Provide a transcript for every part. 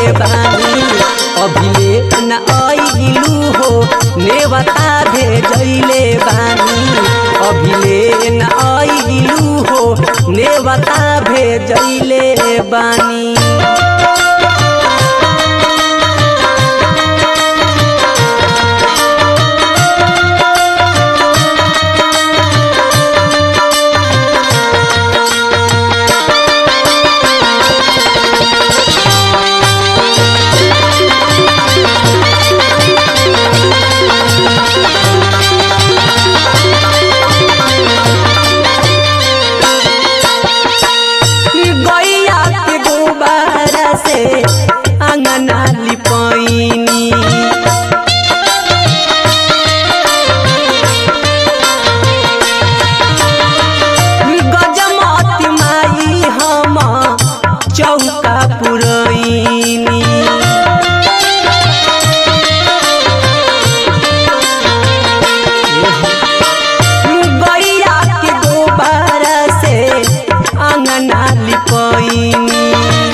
बानी अभिले न आइलू हो नेवता भेजैले बानी अभिले न आइलू हो नेवता भेजैले बानी गैया के गोबर से अंगना लिपैनी गजमती माई हम चौका पुरैनी गैया के गोबर से अंगना लिपैनी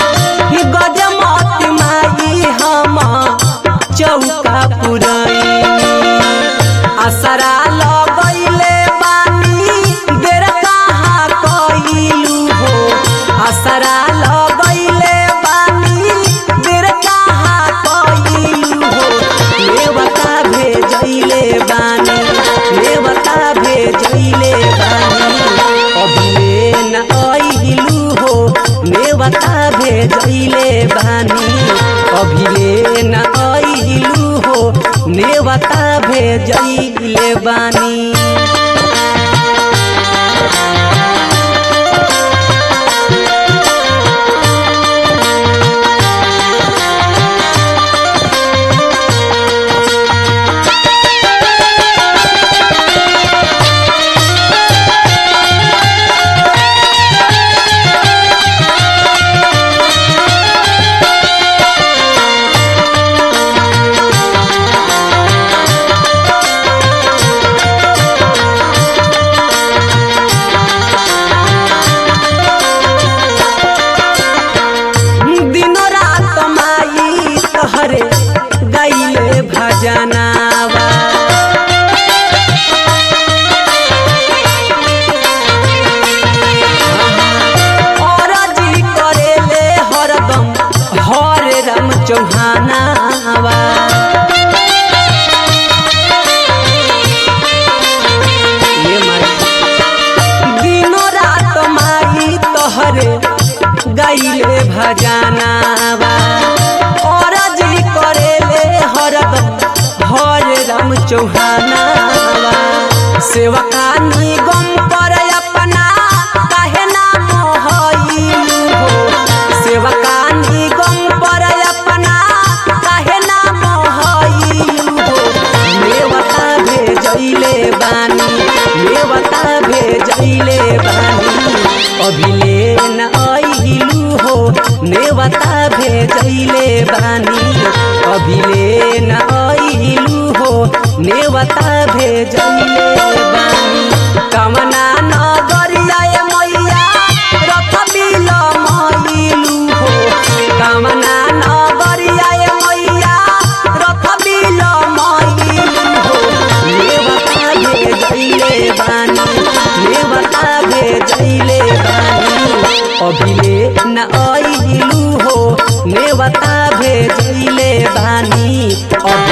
गजमती माई हम चौका पुरैनी असरा लगैले बानी देर कहाँ कइलू हो असरा लगैले बानी देर कहाँ कइलू हो नेवता भेजैले बानी नेवता भेजैले बानी अभिले न आइलू हो नेवता भेजैले बानी अभिले न आइलू हो नेवता भेजैले बानी दिन रात माई तहरे गैले भजनावा और जी करेले हरदम हरे राम चौहानावा ये माई दिनो रात माई तोहरे गैले भजनावा और जी करेले हरदम हरे राम चौहानावा सेवकानी गम पर अपना काहे ना मोहइलू हो सेवकानी गम पर अपना काहे ना मोहइलू हो नेवता भेजैले बानी नेवता भेजैले बानी अभिले न आइलू हो नेवता भेजैले बानी अभिले न आइलू हो नेवता भेजैले बानी कमना नगरिया ए मैया रथ बिल मइलू हो कमना नगरिया ए मैया रथ बिल मइलू हो नेवता भेजैले बानी नेवता भेजैले बानी अभिले न आइलू हो नेवता भेजैले बानी अभिले